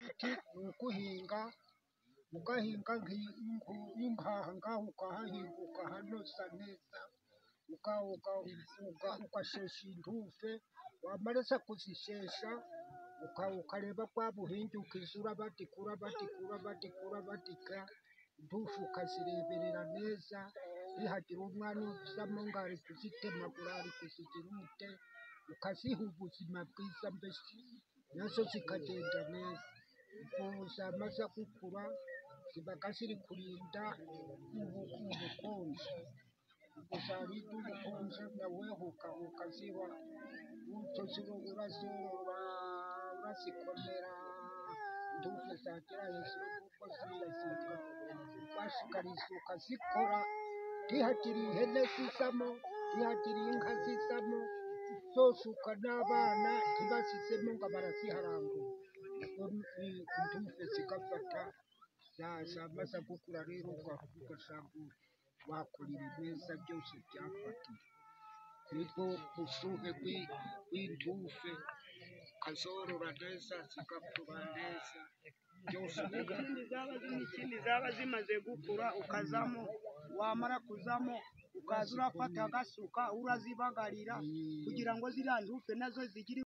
ni uguhinga, ugahinga nk'inkaha ngaha ukahahinga ukahanoza neza, ugashesha intufe, wamaraza kuzishesha ukareba bwa buhinge ukajya urabadikura, badikura, badikura, badika, intufe ukazireberera neza, nihagira umwana uzamo ngo ari kuzitemagura, ari kuzigira umute, ukaziha ubuzima bwiza mbese na zo zikagenda neza. Ubu zamaze gukura ziba ziri kurinda ubukonje, ubwo zarinda ubukonje nawe ugahuka ziba, gutyo urazorora, urazikomera, intufe zagera hejuru kuko zirazirya, ugashishikariza ukazikora, ntihagire ihene zizamo, ntihagire inka zizamo, zose n'abana ntibazizemo ngo baraziharangura, intufe zigafata, zamaze gukura rero ugasanga wakorera ibyiza byose byafatiye. Nibwo bushyuhe bw'intufe, ukazorora neza, zigakura neza, byose n'ikindi zaba zimaze gukura ukazamo, wamara kuzamo ukaza urafata agasuka urazibagarira kugira ngo ziriya ntufe na zo zigire.